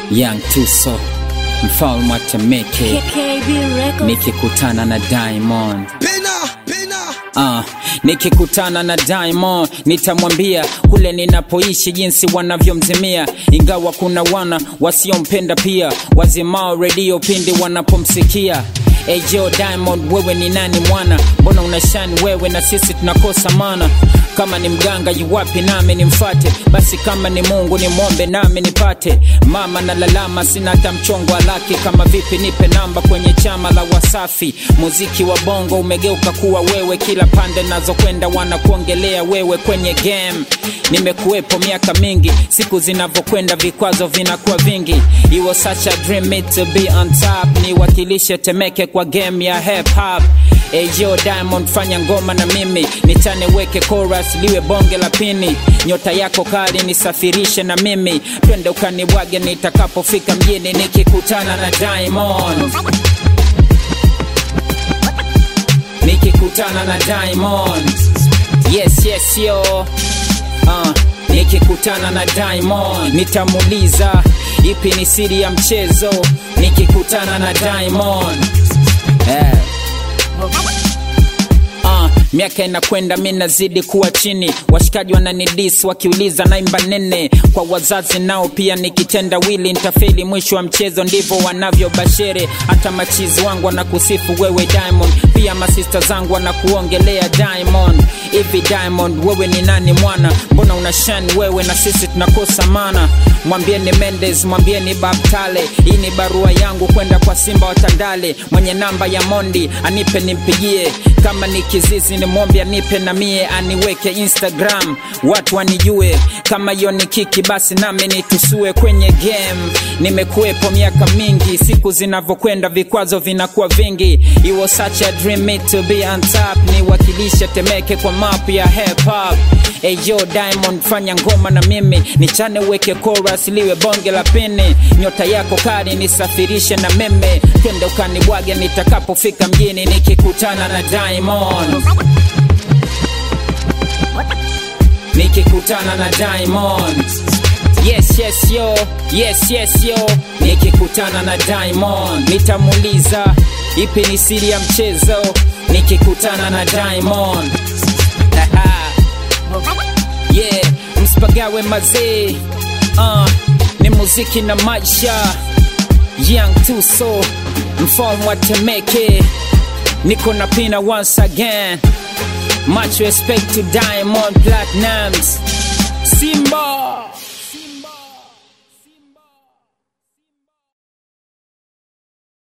Young Tuso, mfalme wa Temeke, KKB Records. nikikutana na Diamond Pena, pena. Ah, nikikutana na Diamond nitamwambia kule ninapoishi jinsi wanavyomzimia, ingawa kuna wana wasiompenda pia, wazimao redio pindi wanapomsikia. Ejo Diamond, wewe ni nani mwana? Mbona unashani wewe na sisi tunakosa mana? Kama ni mganga yuwapi nami nimfate? Basi kama ni Mungu nimwombe nami nipate. Mama na lalama, sina hata mchongo wa laki. Kama vipi nipe namba kwenye chama la Wasafi. Muziki wa bongo umegeuka kuwa wewe, kila pande nazokwenda wanakuongelea wewe kwenye game. Nimekuwepo miaka mingi, siku zinavyokwenda vikwazo vinakuwa vingi. It was such a dream me to be on top, niwakilishe Temeke kwa game ya hip hop. Ejo Diamond, fanya ngoma na mimi nichane, weke chorus liwe bonge la pini. Nyota yako kali nisafirishe na mimi, twende ukanibwage nitakapofika mjini nikikutana na Diamond, nikikutana na Diamond. Yes, yes, yo. Uh, nikikutana na Diamond nitamuuliza ipi ni siri ya mchezo. Nikikutana na Diamond eh. Uh, miaka inakwenda mi nazidi kuwa chini, washikaji wananidis wakiuliza naimba nene. Kwa wazazi nao pia nikitenda wili nitafeli mwisho wa mchezo, ndivyo wanavyobashere. Hata machizi wangu wanakusifu wewe Diamond, pia masista zangu wanakuongelea Diamond. Hivi Diamond, wewe ni nani mwana? Mbona unashani wewe na sisi tunakosa mana? Mwambieni Mendes, mwambieni Babtale, hii ni barua yangu kwenda kwa Simba wa Tandale. Mwenye namba ya Mondi anipe nimpigie, kama ni kizizi nimwombe anipe na mie aniweke Instagram, watu wanijue. Kama hiyo ni kiki, basi nami nitusue kwenye game. Nimekuwepo miaka mingi, siku zinavyokwenda vikwazo vinakuwa vingi. It was such a dream me to be on top, niwakilishe Temeke kwa map ya hip hop. Eyo Diamond, fanya ngoma na mimi nichane, uweke chorus liwe bonge la pini. Nyota yako kali nisafirishe na meme, twende ukanibwage nitakapofika mjini nikikutana na Diamond, nikikutana na Diamond. Yes, yes, yo, yes, yes, yo. Nikikutana na Diamond nitamuuliza ipi ni siri ya mchezo. Nikikutana na Diamond yeah, msipagawe mazee. Uh, ni muziki na maisha. Young Tuso, mfalme wa Temeke, niko na pina once again. Much respect to Diamond Platnumz, Simba.